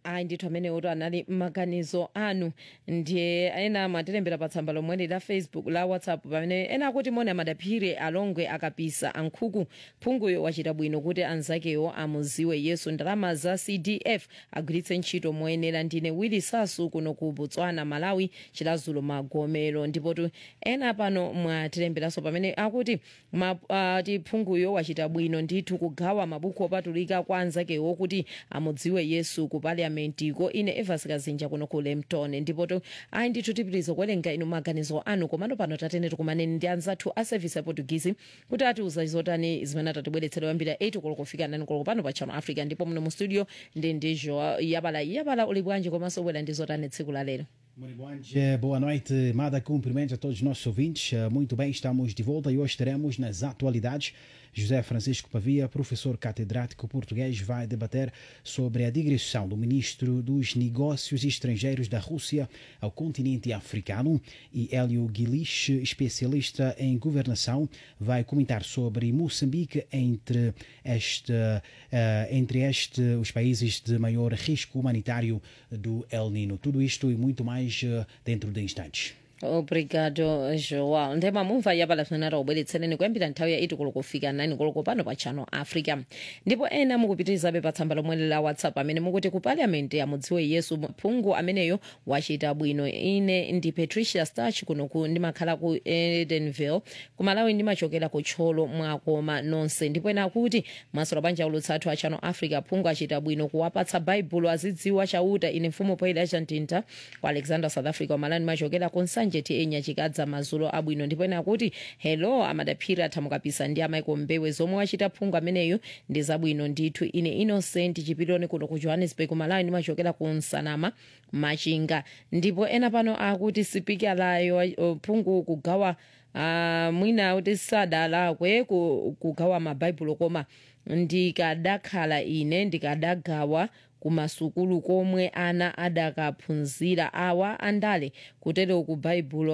ayi ndithu amenewoto anali maganizo anu ndiye ena amatilembera pa tsamba lomweli la facebook la whatsapp pamene ena akuti moni amadaphire alongwe akapisa ankhuku phunguyo wachita bwino kuti anzakewo amuziwe yesu ndalama za cdf agwiritse ntchito moyenera ndine willy sasu kuno ku botswana malawi chilazulo magomero ndipotu ena pano mwatilemberanso pamene akuti ma, uh, tiphunguyo wachita bwino ndithu kugawa mabuku opatulika kwa anzakewo kuti amudziwe yesu ku paliamentiko ine evas kazinja kuno ku lempton ndipoto ayi ndithu tipitiriza kuwerenga inu maganizo anu komano pano tatene tikumaneni ndi anzathu a service ya portuguese kuti atiuza zotani zimene atatibweretsera kuyambira 8 koloko kufika 9 koloko pano pa channel africa ndipo muno mu studio ndi ndijo yabala yabala uli bwanji komanso ubwera ndi zotani tsiku la lero Muito bom dia, boa noite, Mada. Cumprimentos a todos os nossos ouvintes. Eh, Muito bem, estamos de volta e hoje teremos nas atualidades. José Francisco Pavia, professor catedrático português, vai debater sobre a digressão do ministro dos Negócios Estrangeiros da Rússia ao continente africano. E Hélio Guilich, especialista em governação, vai comentar sobre Moçambique entre, este, eh, entre este, os países de maior risco humanitário do El Nino. Tudo isto e muito mais eh, dentro de instantes. obrigado joao ndema mumva yabala zimene taubweretsereni kuyambira nthawi ya 8 koloko kufika 9 koloko pano pa channel africa ndipo ena mukupitirizabe pa tsamba lomwe la whatsapp amene mukuti ku parliament amudziwe yesu phungu ameneyo wachita bwino ine ndi patricia starch kunoku ndimakhala ku edenville ku malawi ndimachokera ku tcholo mwakoma nonse ndipo ena akuti masola banja ulutsa athu a channel africa phungu achita bwino kuwapatsa baibulo azidziwa chauta ine mfumu poyida chantinta ku alexander south africa kumalani ndimachokera ku nsanje ti enya chikadza mazulo abwino ndipo ena akuti hello amadaphiri athamukapisa ndi amaiko mbewe zomwe wachita phungu ameneyo ndi zabwino ndithu ine innocent chipiloni kuno ku johannesburg malawi ndimachokera ku nsanama machinga ndipo ena pano akuti sipikalayo uh, phungu kugawa uh, mwina kuti sadalakwe ku- kugawa mabaibulo koma ndikadakhala ine ndikadagawa kumasukulu komwe ana adakaphunzira awa andale kutero ku baibulo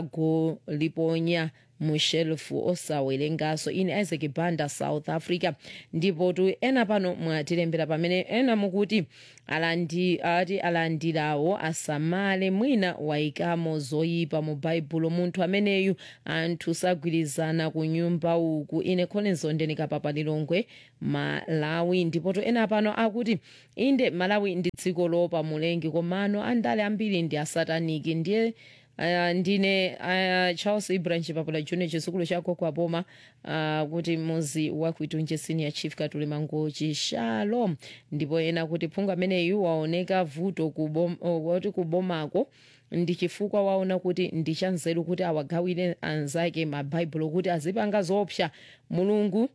akagoliponya mu shelfu osawerengaso ine isaac banda south africa ndipo tu ena pano mwatilembera pamene ena mukuti alandi ati alandirawo asamale mwina wayikamo zoyipa mu baibulo munthu ameneyu anthu sagwirizana ku nyumba uku ine kholenso ndenikapapa lilongwe malawi ndipo tu ena pano akuti inde malawi ndi dziko lopa mulengi komano andale ambiri ndi asataniki ndiye Uh, ndine uh, charles ibrahim chipapula junior chisukulu chako kwa boma uh, kuti muzi wakuitunje senior chief katuli mangochi shalom ndipo ena kuti phungu ameneyu waoneka vuto kubom, uh, wati kubomako ndi chifukwa waona kuti ndi chanzeru kuti awagawire anzake mabaibulo kuti azipanga zoopsa mulungu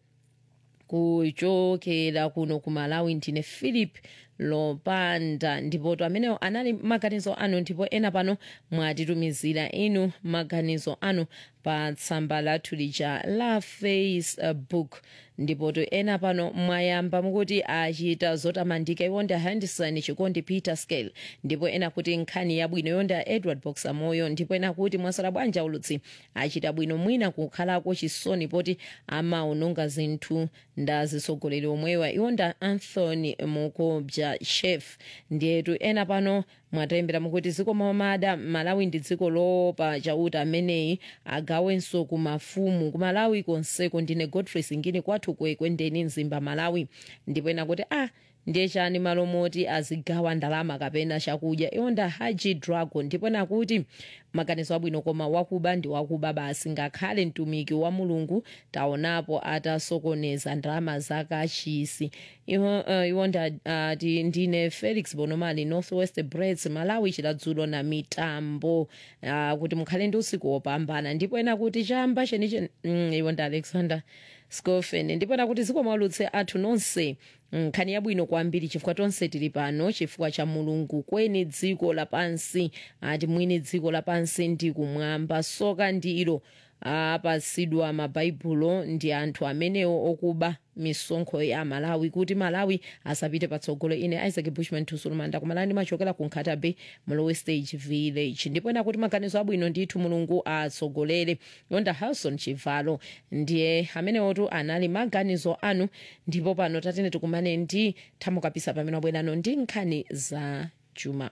kuchokera kuno ku malawi ndine philip lopanda ndipo to amenewo anali maganizo anu ndipo ena pano mwatitumizira inu maganizo anu pa tsamba lathu lija la facebook ndipo to ena pano mwayamba mukuti achita zotamandika iwonda henderson chikondi peter scale ndipo ena kuti nkhani yabwino yonda edward boxer moyo ndipo ena kuti mwasala bwanja ulutsi achita bwino mwina kukhalako chisoni poti amaononga zinthu ndazisogoleri omwewa iwonda anthony mukobja chef ndiyetu ena pano mwatembera mukuti dziko mamada malawi ndi dziko lopa chauta ameneyi agawenso ku mafumu ku malawi konseko ndine godfrey singini kwathu kwekwendeni mzimba malawi ndipo ena kuti ah ndiye chani malo moti azigawa ndalama kapena chakudya iwonda haji dragon ndipo nakuti maganizo abwino koma wakuba ndi wakuba basi ngakhale mtumiki wa mulungu taonapo atasokoneza ndalama zakachisi iwo uh, iwonda uh, ti- ndine felix bonomali northwest breds malawi chiladzulo na mitambo uh, kuti mukhale ndi usiku wopambana ndipo ena kuti chamba cheniche mm, iwonda alexander scofen ndipo ena kuti zikomo aulutsi athu nonse nkhani yabwino kwambiri chifukwa tonse tili pano chifukwa cha mulungu kweni dziko lapansi ati mwini dziko lapansi ndi kumwamba soka ndilo apasidwa mabhaibulo ndi anthu amenewo okuba misonkho ya malawi kuti malawi asapite patsogolo ine isaac bushman tusulumanda kumalani machokera ku nkhata bay mlowe stage village ndipo ena kuti maganizo abwino ndithu mulungu atsogolere yonda harrison chivalo ndiye amenewotu anali maganizo anu ndipo pano tatene tikumane ndi thamo kapisa pamene wabwerano ndi nkhani za chuma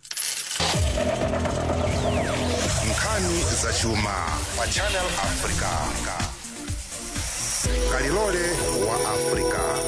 nkhani za chuma pa channel africa kalilole wa africa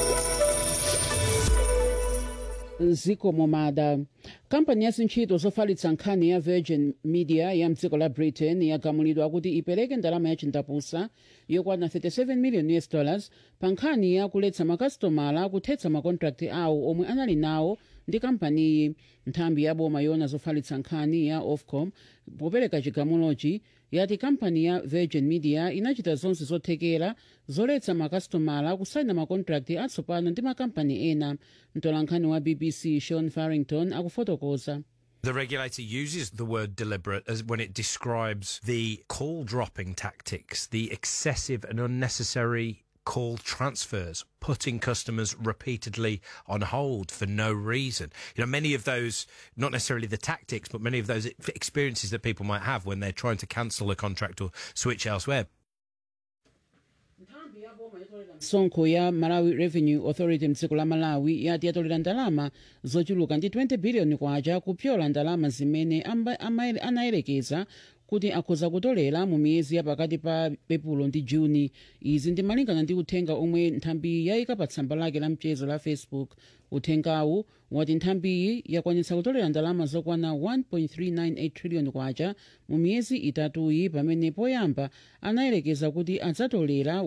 zikomo mada kampani ya zintchito zofalitsa nkhani ya virgin media ya mdziko la britain yagamulidwa kuti ipereke ndalama ya chindapusa yokwana 37 million us dollars pa nkhani ya kuletsa makasitomala kuthetsa makontrakti awo omwe anali nawo ndi kampaniyi nthambi ya boma yona zofalitsa nkhani ya ofcom popereka chigamulochi yati kampani ya virgin media inachita zonse zothekera zoletsa makasitomala kusaina makontrakti atsopano ndi makampani ena mtolankhani wa bbc sean farrington akufotokoza The regulator uses the word deliberate as when it describes the call dropping tactics, the excessive and unnecessary call transfers, putting customers repeatedly on hold for no reason. You know, many of those, not necessarily the tactics, but many of those experiences that people might have when they're trying to cancel a contract or switch elsewhere. msonkho ya malawi revenue authority mdziko la malawi yati yatolera ndalama zochuluka ndi 20 biliyoni kwacha kupyola ndalama zimene amba- ama- anayerekeza kuti akhoza kutolera mu miyezi ya pakati pa epulo ndi juni izi ndi malingana ndi uthenga omwe nthambiyi yayika pa tsamba lake la mchezo la facebook uthengawu wati nthambiyi yakwanitsa kutolera ndalama zokwana 1.398 trillion kwacha mu miyezi itatuyi pamene poyamba anayerekeza kuti adzatolera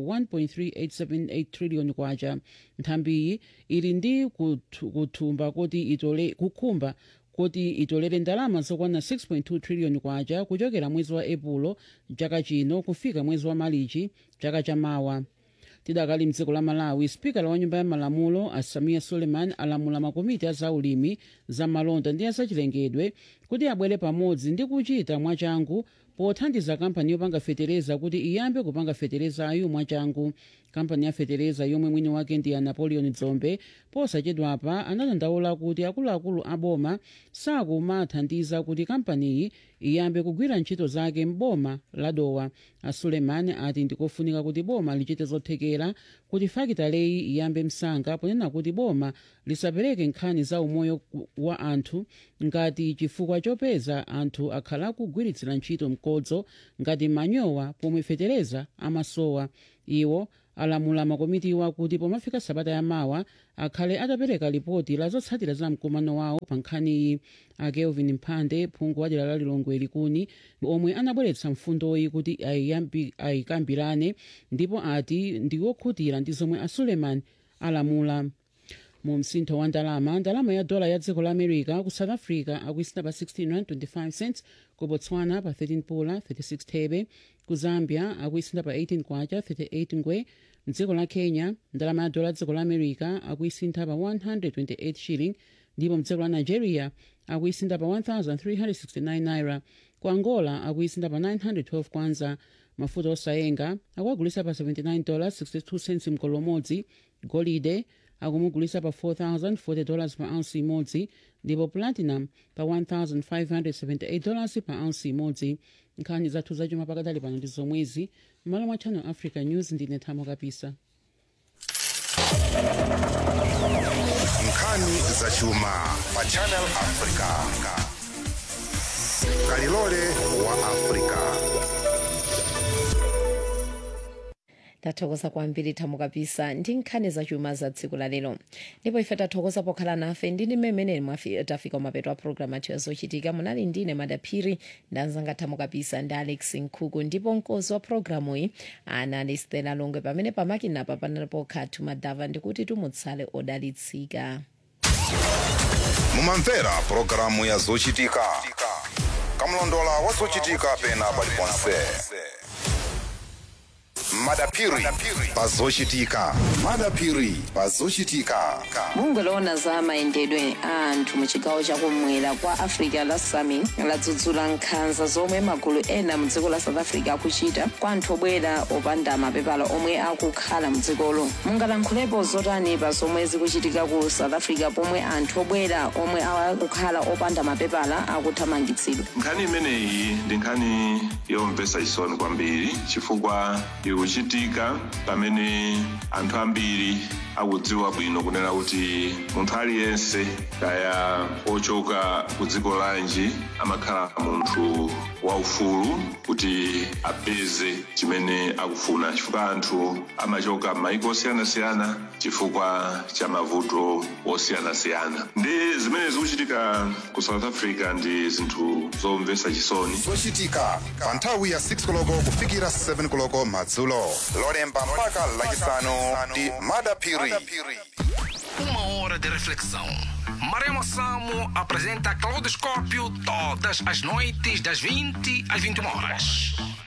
1.3878 trillion kwacha nthambiyi ili ndi kuthu- kuthumba kuti itole kukhumba kuti itolere ndalama zokwana 6.2 trillion kwacha kuchokera mwezi wa epulo chaka chino kufika mwezi wa malichi chaka chamawa tidakali mdziko la malawi spikala wa nyumba ya malamulo asamiya suleiman alamula makomiti a zaulimi za malonda ndi azachilengedwe kuti abwere pamodzi ndi kuchita mwachangu pothandiza kampani yopanga fetereza kuti iyambe kupanga feterezayo mwachangu kampani ya fetereza yomwe mwini wake ndi a napoleon dzombe posachedwapa anadandaula kuti akuluakulu aboma sakumathandiza kuti kampaniyi iyambe kugwira ntchito zake m'boma la dowa a suleiman ati ndikofunika kuti boma lichite zothekera kuti fakitaleyi iyambe msanga ponena kuti boma lisapereke nkhani za umoyo wa anthu ngati chifukwa chopeza anthu akhala akugwiritsira ntchito mkodzo ngati manyowa pomwe fetereza amasowa iwo alamula makomitiwa kuti pomafika sabata yamawa akhale atapereka ripoti la zotsatira za mkumano wawo pa nkhaniyi a kelvin mphande phungu wa dera la lilongwe likuni omwe anabweretsa mfundoyi kuti ayiyambi- ayikambirane ndipo ati ndiwokhutira ndi zomwe a suleiman alamula mu msintho wa ndalama ndalama ya dola ya dziko la america ku south africa akuisintha pa 16 rand 25 cents ku botswana pa 13 pula 36 thebe ku zambia akuisintha pa 18 kwacha 38 ngwe mdziko la kenya ndalama ya dola ya dziko la america akuisintha pa 128 shilling ndipo mdziko la nigeria akuisintha pa 1369 naira ku angola akuisintha pa 912 kwanza mafuta osayenga akuagulisa pa 79 dollars 62 cents mkolo umodzi golide akumugulisa pa 4040 dollars pa ounce imodzi ndipo platinum pa 1578 dollars pa ounce imodzi nkhani zathu zachuma pakadali pano ndi zomwezi m'malo mwa channel africa news ndine thamo kapisa nkhani za chuma pa channel africa kalilole wa africa tathokoza kwambiri thamo kapisa ndi nkhani zachuma za tsiku la lero ndipo ife tathokoza pokhala nafe ndini mmene mwafi- tafika mapeto a programu athu yazochitika munali ndine madaphiri ndanzanga thamo kapisa ndi alex nkhuku ndipo mkozi wa programu iyi anali stela longwe pamene pamakinapa panalipo khatu madava ndikuti tumutsale odalitsika mumamvera pulogalamu ya zochitika kamlondola wa zochitika pena paliponse madapiri pazochitika madapiri pazochitika bungwe loona za mayendedwe a anthu mu chigawo chakumwera kwa africa la sami ladzudzula nkhanza zomwe magulu ena mu dziko la south africa akuchita kwa anthu obwera opanda mapepala omwe akukhala mu dzikolo mungalankhulepo zotani pa zomwe zikuchitika ku south africa pomwe anthu obwera omwe akukhala opanda mapepala akuthamangitsidwa nkhani imeneyi ndi nkhani yomvetsa chisoni kwambiri chifukwa ikuchitika pamene anthu ambiri akudziwa bwino kunena kuti munthu aliyense kaya ochoka ku dziko lanji amakhala munthu waufulu kuti apeze chimene akufuna chifukwa anthu amachoka m'mayiko osiyanasiyana chifukwa cha mavuto osiyanasiyana ndi zimene zikuchitika ku south africa ndi zinthu zomvetsa chisoni zochitika pa nthawi ya 6 koloko kufikira 7 koloko madzulo lolemba mpaka lachisanu ndi madapiri Uma hora de reflexão. Maremo Samo apresenta Claudoscópio todas as noites das 20 às 21 horas.